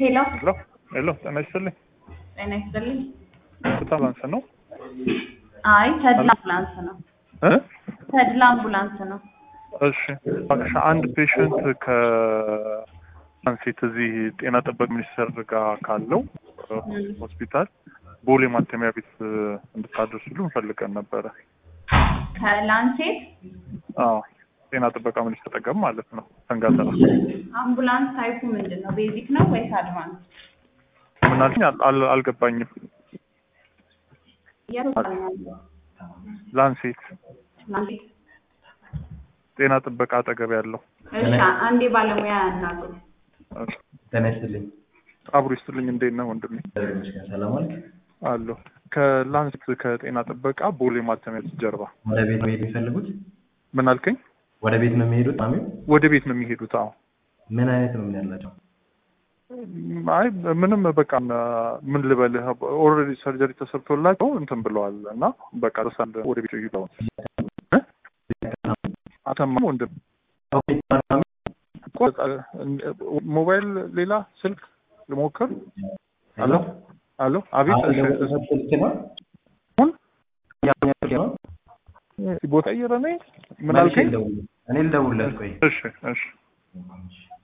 ሄሎ ሄሎ ሄሎ፣ ጤና ይስጥልኝ። ጤና ይስጥልኝ። አምቡላንስ ነው አይ ተድላ አምቡላንስ ነው። እ ተድላ አምቡላንስ ነው። እሺ እባክሽ አንድ ፔሽንት ከአንሴት እዚህ ጤና ጥበቃ ሚኒስቴር ጋር ካለው ሆስፒታል ቦሌ ማተሚያ ቤት እንድታደርሱሉ እንፈልገን ነበረ። ከላንሴት አዎ ጤና ጥበቃ ሚኒስቴር ጠገም ማለት ነው። ሰንጋተራ አምቡላንስ ታይፑ ምንድን ነው? ቤዚክ ነው ወይስ አድቫንስ? ምን አልሽኝ? አል- አል- አልገባኝም። የሩቃኛለሁ ላንሴት ጤና ጥበቃ አጠገብ ያለው እሺ፣ አንዴ ባለሙያ ያናግሩ። ጤና ይስጥልኝ። አብሮ ይስጥልኝ። እንዴት ነው ወንድሜ? እግዚአብሔር ይመስገን። ሰላም ዋልክ? አለሁ ከላንሴት ከጤና ጥበቃ ቦሌ ማተሚያ ቤት ጀርባ። ወደ ቤት መሄድ የሚፈልጉት? ምን አልከኝ? ወደ ቤት ነው የሚሄዱት? ማሚው ወደ ቤት ነው የሚሄዱት? አዎ ምን አይነት ነው ምን ያላቸው? አይ ምንም በቃ ምን ልበልህ ኦልሬዲ ሰርጀሪ ተሰርቶላቸው እንትን ብለዋል እና በቃ ረሳን ወደ ቤት ይሄዳው አተማ ወንድም ሞባይል ሌላ ስልክ ልሞክር አሎ አሎ አቤት እሺ ስልክ ነው አሁን ያኛው ነው? ቦታ ቀይረ ነኝ ምን መልሼ አልከኝ ልደውል- እኔ ልደውልለት ቆይ እሺ እሺ